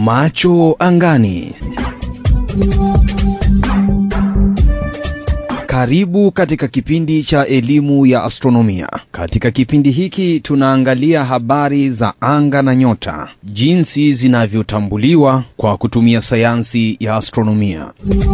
Macho angani. Karibu katika kipindi cha elimu ya astronomia. Katika kipindi hiki tunaangalia habari za anga na nyota, jinsi zinavyotambuliwa kwa kutumia sayansi ya astronomia.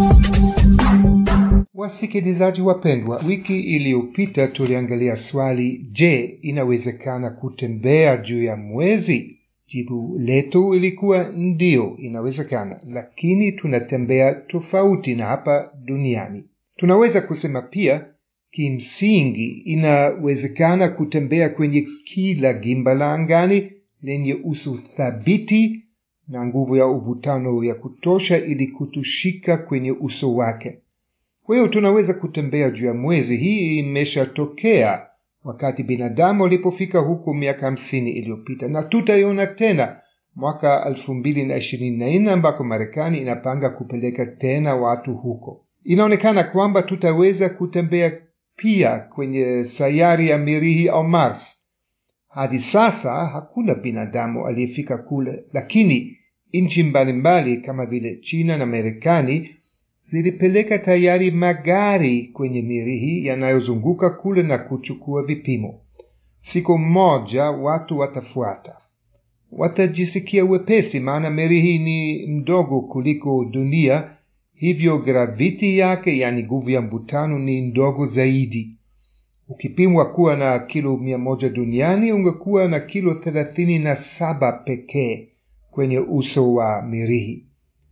Wasikilizaji wapendwa, wiki iliyopita tuliangalia swali, je, inawezekana kutembea juu ya mwezi? Jibu letu ilikuwa ndiyo, inawezekana, lakini tunatembea tofauti na hapa duniani. Tunaweza kusema pia kimsingi inawezekana kutembea kwenye kila gimba la angani lenye uso thabiti na nguvu ya uvutano ya kutosha ili kutushika kwenye uso wake. Kwa hiyo tunaweza kutembea juu ya mwezi. Hii imeshatokea wakati binadamu alipofika huko miaka hamsini iliyopita, na tutaiona tena mwaka elfu mbili na ishirini na nne ambako Marekani inapanga kupeleka tena watu huko. Inaonekana kwamba tutaweza kutembea pia kwenye sayari ya Mirihi au Mars. Hadi sasa hakuna binadamu aliyefika kule, lakini nchi mbalimbali kama vile China na Marekani zilipeleka tayari magari kwenye Mirihi yanayozunguka kule na kuchukua vipimo. Siku moja watu watafuata, watajisikia wepesi, maana Mirihi ni mdogo kuliko dunia hivyo graviti yake, yani nguvu ya mvutano, ni ndogo zaidi. Ukipimwa kuwa na kilo mia moja duniani, ungekuwa na kilo thelathini na saba pekee kwenye uso wa Mirihi.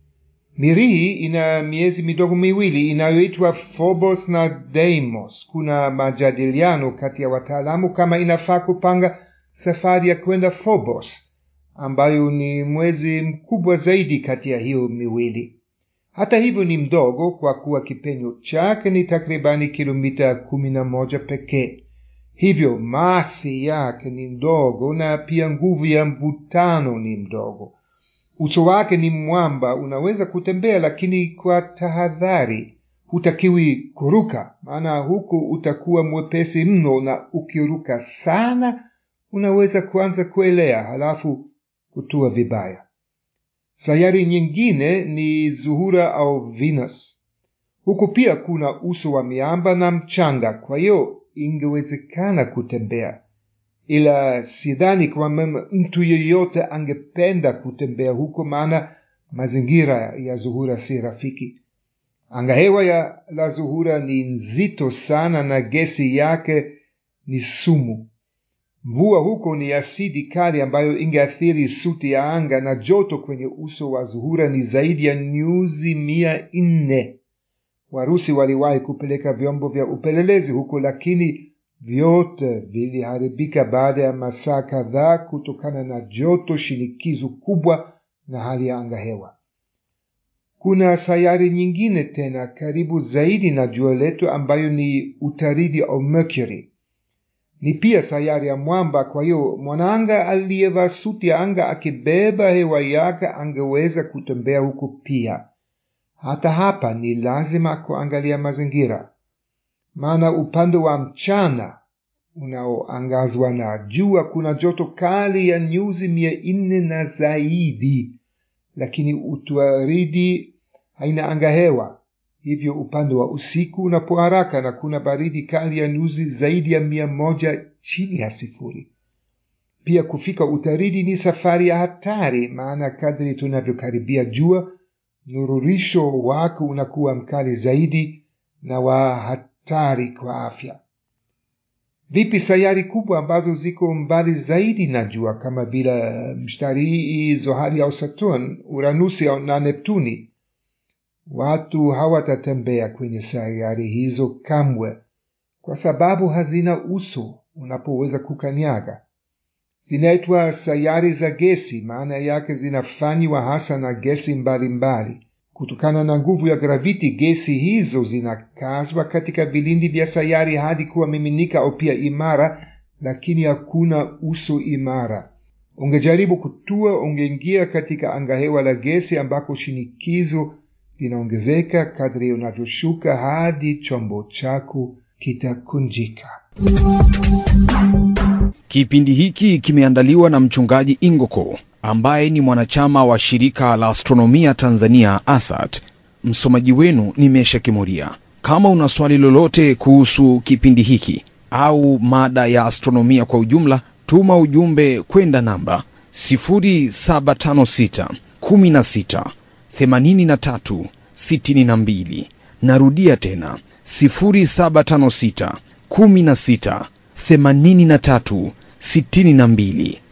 Mirihi ina miezi midogo miwili inayoitwa Phobos na Deimos. Kuna majadiliano kati ya wataalamu kama inafaa kupanga safari ya kwenda Phobos, ambayo ni mwezi mkubwa zaidi kati ya hiyo miwili. Hata hivyo ni mdogo kwa kuwa kipenyo chake ni takribani kilomita kumi na moja pekee. Hivyo masi yake ni ndogo na pia nguvu ya mvutano ni mdogo. Uso wake ni mwamba, unaweza kutembea, lakini kwa tahadhari. Hutakiwi kuruka, maana huku utakuwa mwepesi mno, na ukiruka sana unaweza kuanza kuelea halafu kutua vibaya. Sayari nyingine ni Zuhura au Venus. Huku pia kuna uso wa miamba na mchanga, kwa hiyo ingewezekana kutembea, ila sidhani kwamba mtu yeyote angependa kutembea huko, maana mazingira ya Zuhura si rafiki. Angahewa ya la Zuhura ni nzito sana na gesi yake ni sumu. Mvua huko ni asidi kali ambayo ingeathiri suti ya anga, na joto kwenye uso wa Zuhura ni zaidi ya nyuzi mia nne. Warusi waliwahi kupeleka vyombo vya upelelezi huko, lakini vyote viliharibika baada ya masaa kadhaa kutokana na joto, shinikizo kubwa na hali ya angahewa. Kuna sayari nyingine tena karibu zaidi na jua letu ambayo ni Utaridi au Mercury ni pia sayari ya mwamba. Kwa hiyo mwanaanga aliyevaa suti ya anga akibeba hewa yake angeweza kutembea huko pia. Hata hapa ni lazima kuangalia mazingira, maana upande wa mchana unaoangazwa na jua kuna joto kali ya nyuzi mia nne na zaidi, lakini Utaridi haina angahewa hivyo upande wa usiku unapo haraka na kuna baridi kali ya nyuzi zaidi ya mia moja chini ya sifuri. Pia kufika Utaridi ni safari ya hatari, maana kadri tunavyokaribia jua nururisho wake unakuwa mkali zaidi na wa hatari kwa afya. Vipi sayari kubwa ambazo ziko mbali zaidi na jua kama vile Mshtarii, Zohari au Saturn, Uranusi na Neptuni? Watu hawatatembea kwenye sayari hizo kamwe, kwa sababu hazina uso unapoweza kukanyaga. Zinaitwa sayari za gesi, maana yake zinafanywa hasa na gesi mbalimbali. Kutokana na nguvu ya graviti, gesi hizo zinakazwa katika vilindi vya sayari hadi kuwa miminika au pia imara, lakini hakuna uso imara. Ungejaribu kutua, ungeingia katika angahewa la gesi ambako shinikizo linaongezeka kadri unavyoshuka hadi chombo chako kitakunjika. Kipindi hiki kimeandaliwa na mchungaji Ingoko ambaye ni mwanachama wa shirika la astronomia Tanzania ASAT. Msomaji wenu ni Mesha Kimuria. Kama una swali lolote kuhusu kipindi hiki au mada ya astronomia kwa ujumla, tuma ujumbe kwenda namba 0756 16 83 62. Narudia tena 0756 16 83 62.